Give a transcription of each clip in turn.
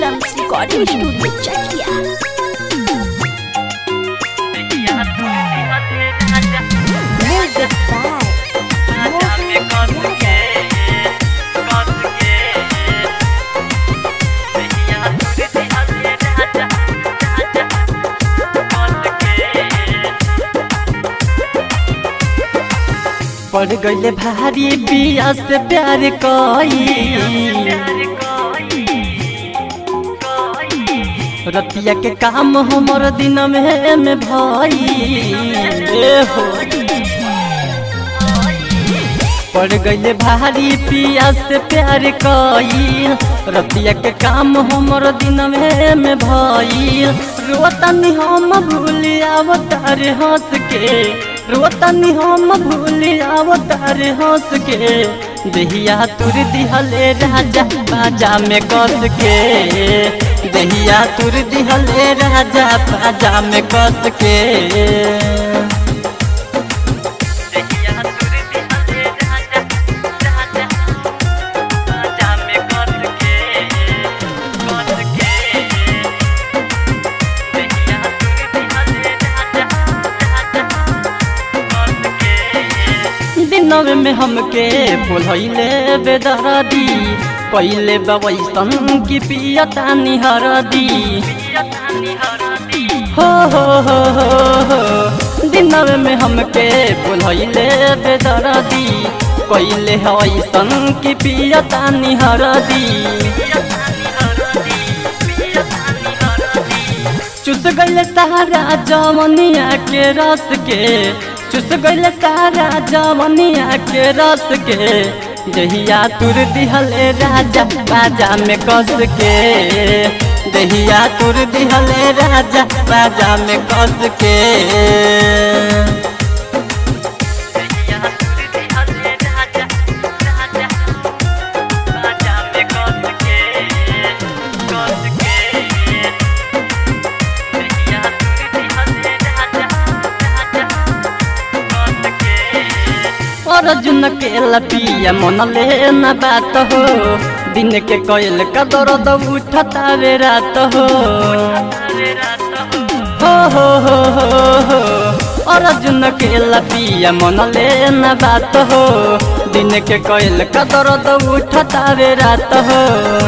Films Recording Studio Chakia. Music by पड़ गईले भारी बिया से प्यार कई रतिया के काम हमर दिन में में भई ए हो पड़ गईले भारी पिया से प्यार कई रतिया के काम हमर दिन में में भई रोतनी हम भूल आवतार हंस के रोतनी हम भूल आवतार हंस के दहिया तुर दिहले राजा बाजा में कस के दहिया तुर दिहले राजा बाजा में कस के दिनवे में हमके बोलैले बेदरदी पहिले बवैसन की पियता निहरदी हो हो हो हो हो दिनवे में हमके बोलैले बेदरदी पहिले हवैसन की पियता निहरदी चुस गईले सहारा जवनिया के रस के चुस गईले सहारा जवनिया के रस के दहिया तुर दिहले राजा बाजा में कस के दहिया तुर दिहले राजा बाजा में कस के अर्जुन के लपिया मन ले न बात हो दिन के कोयल का दर्द उठता रे रात हो हो हो हो हो हो अर्जुन के लपिया मन ले न बात हो दिन के कोयल का दर्द उठता रे रात हो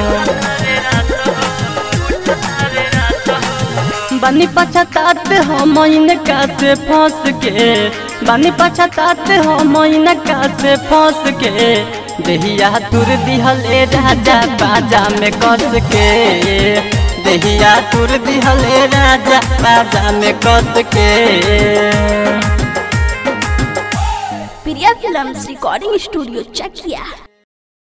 बनी पछतात हम इनका से फंस के बनी पछतात हम इनका से फंस के दहिया तुर दिहले राजा बाजा में कस के दहिया तुर दिहले राजा बाजा में कस के Priya Films Recording Studio Chakia.